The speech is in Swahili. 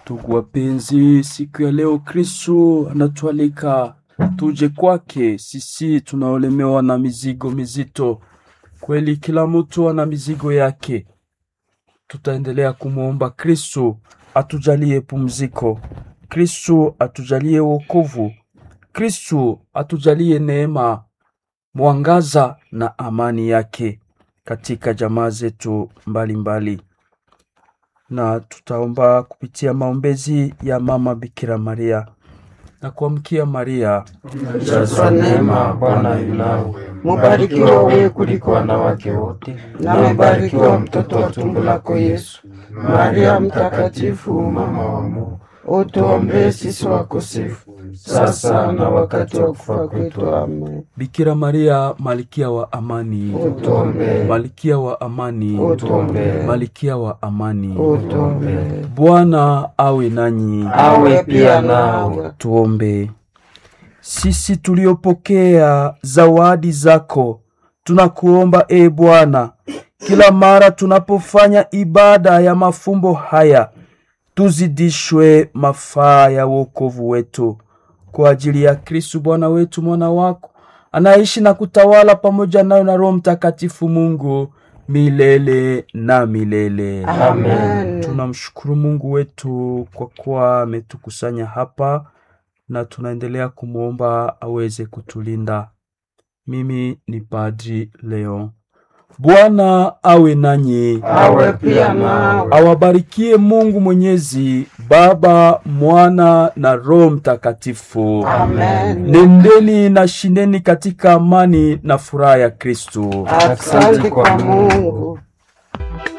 Ndugu wapenzi, siku ya leo Kristo anatualika tuje kwake sisi tunaolemewa na mizigo mizito. Kweli kila mtu ana mizigo yake. Tutaendelea kumwomba Kristo atujalie pumziko, Kristo atujalie wokovu, Kristo atujalie neema, mwangaza na amani yake katika jamaa zetu mbalimbali na tutaomba kupitia maombezi ya Mama Bikira Maria na kuamkia Maria. Jazwa neema, Bwana yu nawe, mubarikiwa wewe kuliko wanawake wote, na mbarikiwa mtoto wa tumbo lako Yesu. Maria Mtakatifu, mama wa Mungu, utuombee sisi wakosefu, sasa na wakati wa kufa kwetu. Amen. Bikira Maria, malkia wa amani, Utuombee, malkia wa amani, utuombee, malkia wa amani. utuombee. Bwana awe nanyi. Awe pia nawe. Tuombe. Sisi tuliopokea zawadi zako, tunakuomba e Bwana, kila mara tunapofanya ibada ya mafumbo haya, tuzidishwe mafaa ya wokovu wetu kwa ajili ya Kristu Bwana wetu, mwana wako anaishi na kutawala pamoja nayo na Roho Mtakatifu, Mungu milele na milele. Amen. Tunamshukuru Mungu wetu kwa kuwa ametukusanya hapa na tunaendelea kumwomba aweze kutulinda. Mimi ni Padri Leo. Bwana awe nanyi, Awe pia nawe. awabarikie Mungu Mwenyezi, Baba, Mwana na Roho Mtakatifu. Amen. Nendeni na shindeni katika amani na furaha ya Kristo. Asante kwa Mungu.